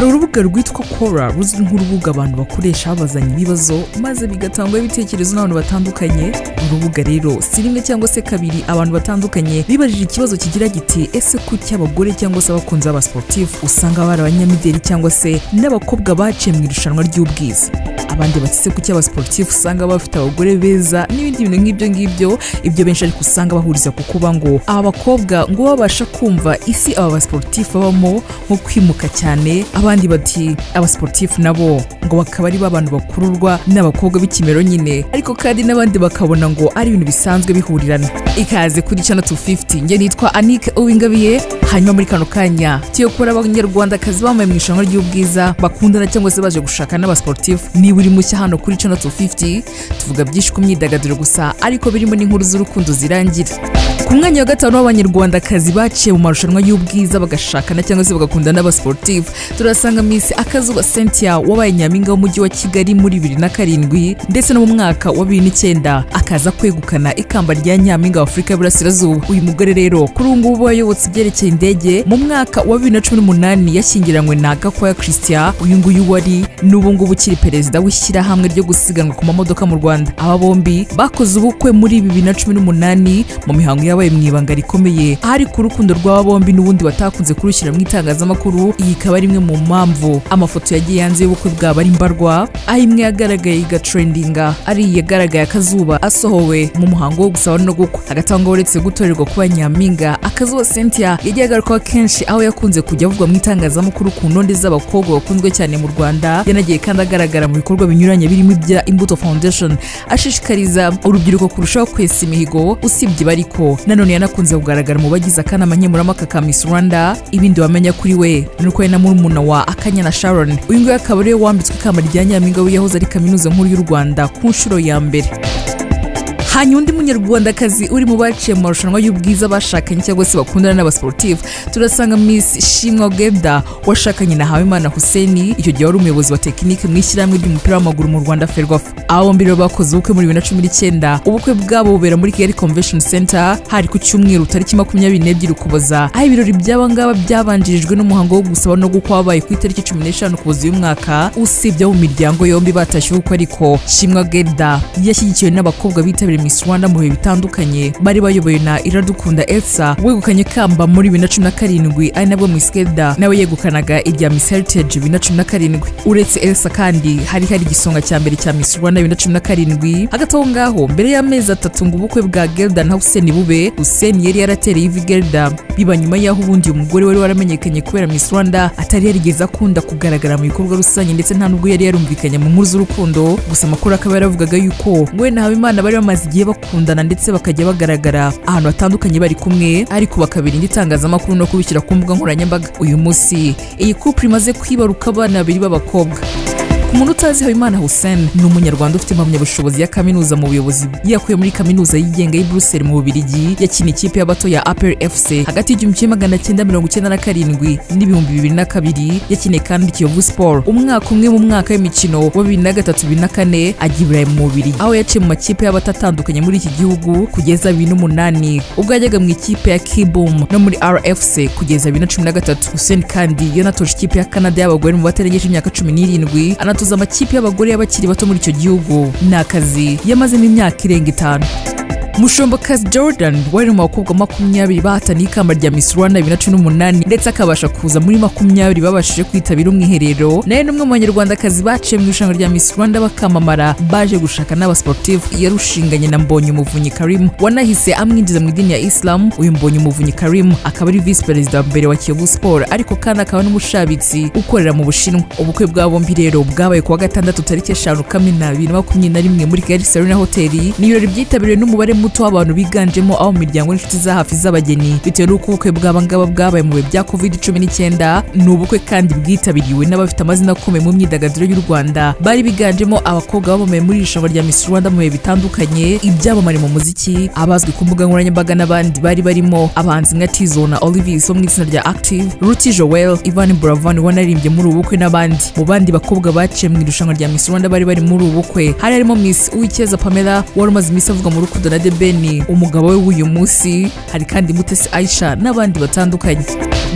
urubuga rwitwa kora ruzwi nk'urubuga abantu bakoresha babazanya ibibazo maze bigatangwaho ibitekerezo n'abantu batandukanye urubuga rero si rimwe cyangwa se kabiri abantu batandukanye bibajije ikibazo kigira giti ese kuki abagore cyangwa se abakunzi b'abasportifu usanga bari abanyamideli cyangwa se n'abakobwa baciye mu irushanwa ry'ubwiza abandi batise kuki abasportifu usanga bafite abagore beza n'ibindi bintu nk'ibyo ngibyo ibyo benshi ariko usanga bahuriza ku kuba ngo aba bakobwa ngo babasha kumva isi aba basportifu babamo nko kwimuka cyane abandi bati abasportifu nabo ngo bakaba ari ba bantu bakururwa n'abakobwa b'ikimero nyine ariko kandi n'abandi bakabona ngo ari ibintu bisanzwe bihurirana ikaze kuri channel 250 njye nitwa Anike Uwingabiye hanyuma muri kano kanya tuyo kubona abanyarwandakazi bambaye mu irushanwa ry'ubwiza bakundana cyangwa se baje gushaka n'abasportifu niba uri mushya hano kuri channel 250 tuvuga byinshi ku myidagaduro gusa ariko birimo n'inkuru z'urukundo zirangira ku mwanya wa gatanu w'abanyarwandakazi baciye mu marushanwa y'ubwiza bagashakana cyangwa se bagakundana n'abasportifu turasanga Miss Akazuba Cynthia wabaye nyampinga w'umujyi wa Kigali muri bibiri na karindwi ndetse no mu mwaka wa bibiri n'icyenda akaza kwegukana ikamba rya nyampinga wa Afurika y'Iburasirazuba uyu mugore rero kuri ubu ngubu wayobotse ibyerekeye indege mu mwaka wa bibiri na cumi n'umunani yashyingiranywe na Gakwaya Christian uyu nguyu wari n'ubu ngubu ukiri perezida w'ishyirahamwe ryo gusiganwa ku mamodoka mu Rwanda aba bombi bakoze ubukwe muri bibiri na cumi n'umunani mu mihango yabaye mu ibanga rikomeye hari ku rukundo rw'aba bombi n'ubundi batakunze kurushyira mu itangazamakuru iyi ikaba ari imwe mu mpamvu amafoto yagiye hanze y'ubukwe bwabo ari mbarwa aho imwe yagaragaye igatrendinga ari iyagaragaye akazuba asohowe mu muhango wo gusaba no gukwa hagati aho ngaho uretse gutorerwa kuba nyampinga akazuba Cynthia yagiye agarukaho kenshi aho yakunze kujya avugwa mu itangazamakuru ku ntonde z'abakobwa bakunzwe cyane mu Rwanda yanagiye kandi agaragara mu bikorwa binyuranye birimo ibya Imbuto Foundation ashishikariza urubyiruko kurushaho kwesa imihigo usibye bariko nanone yanakunze kugaragara mu bagize akanama nkemurampaka ka Miss Rwanda ibindi wamenya kuri we ni uko yari na murumuna wa Akanyana Sharon uyu nguyu akaba ariwe wambitswe ikamba rya nyampinga w'iyahoze ari kaminuza nkuru y'u Rwanda ku nshuro ya mbere hanyuma undi munyarwandakazi uri mu baciye mu marushanwa y'ubwiza bashakanye cyangwa se bakundana n'abasportifu turasanga miss shimwa gebda washakanye na habimana huseni icyo gihe wari umuyobozi wa tekinike mu ishyirahamwe ry'umupira w'amaguru mu rwanda ferwafa aba bombi rero bakoze ubukwe muri bibiri na cumi n'icyenda ubukwe bwabo bubera muri kigali convention center hari ku cyumweru tariki makumyabiri n'ebyiri ukuboza aho ibirori by'aba ngaba byabanjirijwe n'umuhango wo gusaba no gukwa wabaye ku itariki cumi n'eshanu ukuboza uyu mwaka usibye abo mu miryango yombi batashye ubukwe ariko shimwa gebda yashyigikiwe n'abakobwa bitabiriye Miss Rwanda mu bihe bitandukanye bari bayoboye na Iradukunda Elsa wegukanye ikamba muri bibiri na cumi na karindwi ari nabwo Miss Keda nawe yegukanaga irya Miss Heritage bibiri na cumi na karindwi uretse Elsa kandi hari hari igisonga cya mbere cya Miss Rwanda bibiri na cumi na karindwi hagati aho ngaho mbere y'amezi atatu ngo ubukwe bwa Gelda na Hussein bube Hussein yari yaratereye ivi Gelda biba nyuma y'aho ubundi uyu mugore wari waramenyekanye kubera Miss Rwanda atari yarigeze akunda kugaragara mu bikorwa rusange ndetse nta nubwo yari yarumvikanye mu nkuru z'urukundo gusa amakuru akaba yaravugaga yuko we na Habimana bari bamaze bagiye bakundana ndetse bakajya bagaragara ahantu hatandukanye bari kumwe ariko bakabirinda itangazamakuru no kubishyira ku mbuga nkoranyambaga uyu munsi iyi couple imaze kwibaruka abana babiri b'abakobwa umuntu utazi habimana hussein ni umunyarwanda ufite impamyabushobozi ya kaminuza mu buyobozi yakuye muri kaminuza yigenga y'i Brussels mu bubirigi yakiniye ikipe y'abato ya apr fc hagati y'igihumbi kimwe magana cyenda mirongo icyenda na karindwi n'ibihumbi bibiri na kabiri yakiniye kandi kiyovu sport umwaka umwe mu mwaka w'imikino wa bibiri na gatatu bibiri na kane ajya iburayi mu bubirigi aho yaciye mu makipe y'abato atandukanye muri iki gihugu kugeza bibiri n'umunani ubwo yajyaga mu ikipe ya kibum no muri rfc kugeza bibiri na cumi na gatatu hussein kandi yanatoje ikipe ya canada y'abagore mu batarengeje imyaka cumi n'irindwi anatoza amakipe y'abagore y'abakiri bato muri icyo gihugu ni akazi yamazemo imyaka irenga itanu mushombokazi jordan wari mu bakobwa makumyabiri bahataniye ikamba rya miss rwanda bibiri na cumi n'umunani ndetse akabasha kuza muri makumyabiri babashije kwitabira umwiherero nawe ni umwe mu banyarwandakazi baciye mu irushanwa rya miss rwanda bakamamara baje gushaka n'abasportifu yarushinganye na mbonye umuvunyi karimu wanahise amwinjiza mu idini ya isilamu uyu mbonye umuvunyi karimu akaba ari visi perezida wa mbere wa kiyovu siporo ariko kandi akaba n'umushabitsi ukorera mu bushinwa ubukwe bwa bombi rero bwabaye kuwa gatandatu tariki eshanu kamena bibiri na makumyabiri na rimwe muri kigali serena hoteli ni ibirori byitabiriwe n'umubare muto w'abantu biganjemo abo mu miryango n'inshuti za hafi z'abageni bitewe n'uko ubukwe bw'aba ngaba bwabaye mu bihe bya covid cumi n'icyenda ni ubukwe kandi bwitabiriwe n'abafite amazina akomeye mu myidagaduro y'u rwanda bari biganjemo abakobwa babamaye muri irushanwa rya Miss Rwanda mu bihe bitandukanye ibyamamare mu muziki abazwi ku mbuga nkoranyambaga n'abandi bari barimo abahanzi nka Tizo na Olivis bo mu itsinda rya Active Ruti Joel Ivan Buravan wanaririmbye muri ubu bukwe n'abandi mu bandi bakobwa baciye mu irushanwa rya Miss Rwanda bari bari muri ubu bukwe hari harimo Miss Uwicyeza Pamela wari umaze iminsi avugwa mu rukundo na Museveni umugabo we w'uyu munsi hari kandi Mutesi Aisha n'abandi batandukanye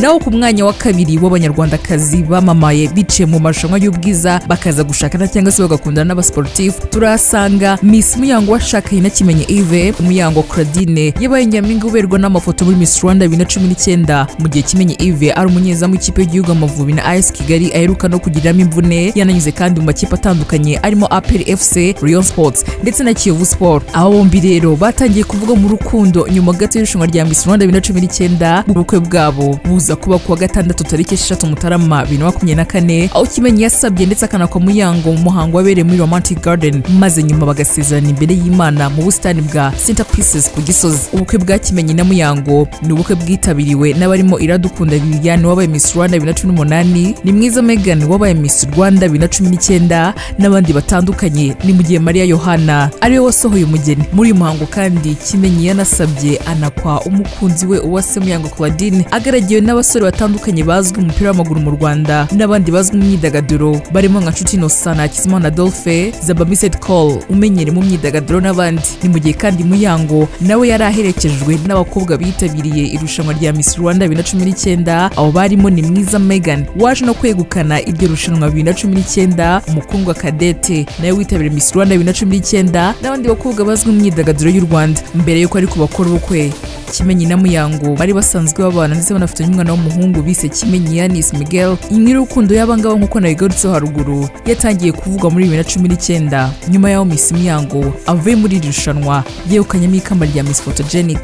naho ku mwanya wa kabiri w'abanyarwandakazi bamamaye biciye mu marushanwa y'ubwiza bakaza gushakana cyangwa se bagakundana n'abasiporutifu turahasanga Miss Muyango washakanye na Kimenyi Yves Muyango Claudine yabaye nyampinga uberwa n'amafoto muri Miss Rwanda 2019 mu gihe Kimenyi Yves ari umunyezamu w'ikipe y'igihugu Amavubi na AS Kigali aheruka no kugiriramo imvune yananyuze kandi mu makipe atandukanye arimo APR FC Rayon Sports ndetse na Kiyovu Sport aba bombi rero batangiye kuvuga mu rukundo nyuma gato y'irushanwa rya Miss Rwanda 2019 ubukwe bwabo buza kuba kuwa gatandatu tariki 6 Mutarama 2024 aho Kimenyi yasabye ndetse akanakwa Muyango mu muhango wabereye muri Romantic Garden maze nyuma bagasezerana imbere y'Imana mu busitani bwa Center Pieces ku Gisozi ubukwe bwa Kimenyi na Muyango ni ubukwe bwitabiriwe n'abarimo Iradukunda Viviane wabaye Miss Rwanda 2018 ni mwiza Megan wabaye Miss Rwanda 2019 n'abandi batandukanye ni mu gihe Maria Yohana ariwe wasohoye umugeni muri uyu muhango kandi Kimenyi yanasabye anakwa umukunzi we Uwase Muyango Claudine agaragiwe n'abasore batandukanye bazwi mu mupira w'amaguru mu Rwanda n'abandi bazwi mu myidagaduro barimo nka Nshuti Innocent Hakizimana Adolphe Zaba Missed Call umenyere mu myidagaduro n'abandi ni mu gihe kandi Muyango nawe yari aherekejwe n'abakobwa bitabiriye irushanwa rya Miss Rwanda 2019 abo barimo ni Mwiza Megan waje no kwegukana iryo rushanwa 2019 umukundwa Kadete nawe witabiriye Miss Rwanda 2019 n'abandi bakobwa bazwi mu myidagaduro y'u Rwanda mbere y'uko ari kubakora ubukwe Kimenyi na Muyango bari basanzwe babana ndetse banafitanye umwana w'umuhungu bise Kimenyi Yanis Miguel inkuru y'urukundo y'abangaba nk'uko nabigarutseho haruguru yatangiye kuvugwa muri 2019 nyuma y'aho Miss Muyango avuye muri iri rushanwa yegukanyemo ikamba rya Miss Photogenic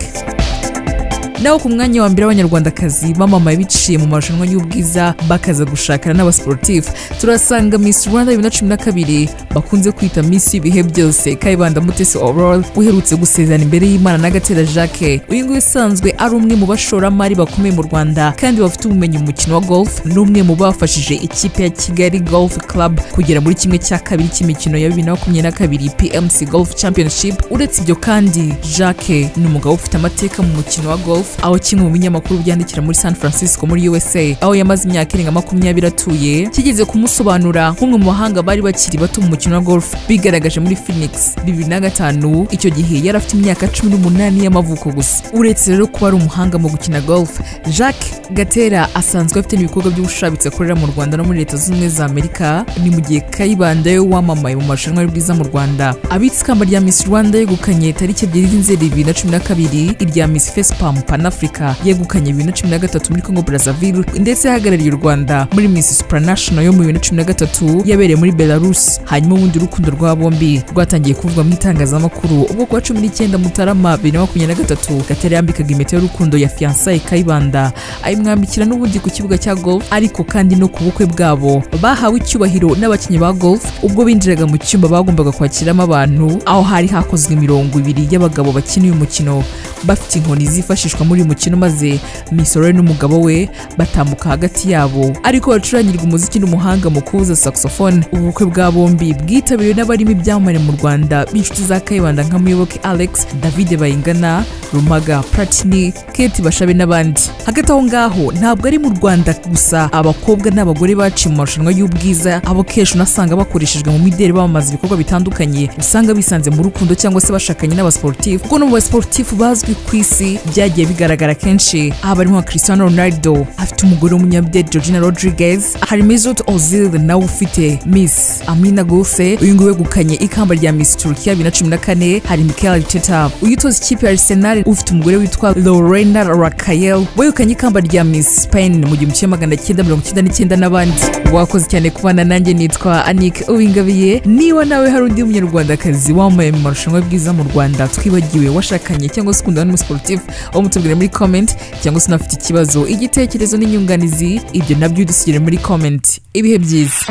naho ku mwanya wa mbere abanyarwandakazi bamamaye biciye mu marushanwa y'ubwiza bakaza gushakana n'abasiporutifu turasanga Miss Rwanda 2012 bakunze kwita Miss ibihe byose Kayibanda Mutesi Aurore uherutse gusezerana imbere y'Imana na Gatera Jacques uyu nguyu usanzwe ari umwe mu bashoramari bakomeye mu Rwanda kandi bafite ubumenyi mu mukino wa golf ni umwe mu bafashije ikipe ya Kigali Golf Club kugera muri kimwe cya kabiri cy'imikino ya 2022 PMC Golf Championship uretse ibyo kandi Jacques ni umugabo ufite amateka mu mukino wa golf aho kimwe mu binyamakuru byandikira muri San Francisco muri USA aho yamaze imyaka irenga makumyabiri atuye kigeze kumusobanura nk'umwe mu bahanga bari bakiri bato mu mukino wa golf bigaragaje muri Phoenix bibiri na gatanu icyo gihe yari afite imyaka cumi n'umunani y'amavuko gusa uretse rero kuba ari umuhanga mu gukina golf Jacques Gatera asanzwe afite n'ibikorwa by'ubushabitsi akorera mu Rwanda no muri Leta Zunze Ubumwe za Amerika ni mu gihe Kayibanda we wamamaye mu marushanwa y'ubwiza mu Rwanda abitse ikamba rya Miss Rwanda yegukanye tariki ebyiri z'Inzeri bibiri na cumi na kabiri irya Miss Facepalm Panafrica yegukanye bibiri na cumi na gatatu muri Congo Brazzaville ndetse yahagarariye u Rwanda muri Miss Supranational yo mu bibiri na cumi na gatatu yabereye muri Belarus hanyuma ubundi urukundo rwa bombi rwatangiye kuvugwa mu itangazamakuru ubwo kuwa cumi n'icyenda Mutarama bibiri na makumyabiri na gatatu Gatera yambikaga impeta y'urukundo ya fiancaye Kayibanda ayimwambikira n'ubundi ku kibuga cya golf ariko kandi no ku bukwe bwabo bahawe icyubahiro n'abakinnyi ba golf ubwo binjiraga mu cyumba bagombaga kwakiramo abantu aho hari hakozwe imirongo ibiri y'abagabo bakina uyu mukino bafite inkoni zifashishwa muri uyu mukino maze misore n'umugabo we batambuka hagati yabo ariko bacurangirwa umuziki n'umuhanga mu kubuza saxophone ubukwe bwa bombi bwitabiriwe n'abarimo ibyamamare mu Rwanda b'inshuti za Kayibanda nka Muyoboke Alex David Bayingana Rumaga Platini Kate Bashabe n'abandi hagati aho ngaho ntabwo ari mu Rwanda gusa abakobwa n'abagore baciye mu marushanwa y'ubwiza abo kenshi unasanga bakoreshejwe mu mideli bamamaza ibikorwa bitandukanye usanga bisanze mu rukundo cyangwa se bashakanye n'abasiporutifu kuko no mu basiporutifu bazwi ku isi byagiye bigaragara kenshi aha barimo nka Cristiano Ronaldo afite umugore w'umunyamideli Georgina Rodriguez hari Mesut Ozil nawe ufite Miss Amina Gose uyu nguyu wegukanye ikamba rya Miss Turkiya 2014 hari Mikel Arteta uyitoza ikipe ya Arsenal ufite umugore witwa Lorena Raquel wegukanye ikamba rya Miss Spain mu gihumbi kimwe magana cyenda mirongo icyenda n'icyenda n'abandi wakoze cyane kubana nanjye nitwa Anik Uwingabiye niba nawe hari undi munyarwandakazi wambaye mu marushanwa y'ubwiza mu Rwanda twibagiwe washakanye cyangwa se ukundana n'umusiporutifu aho mutubwire muri comment cyangwa se unafite ikibazo igitekerezo n'inyunganizi ibyo nabyo udusigire muri comment ibihe byiza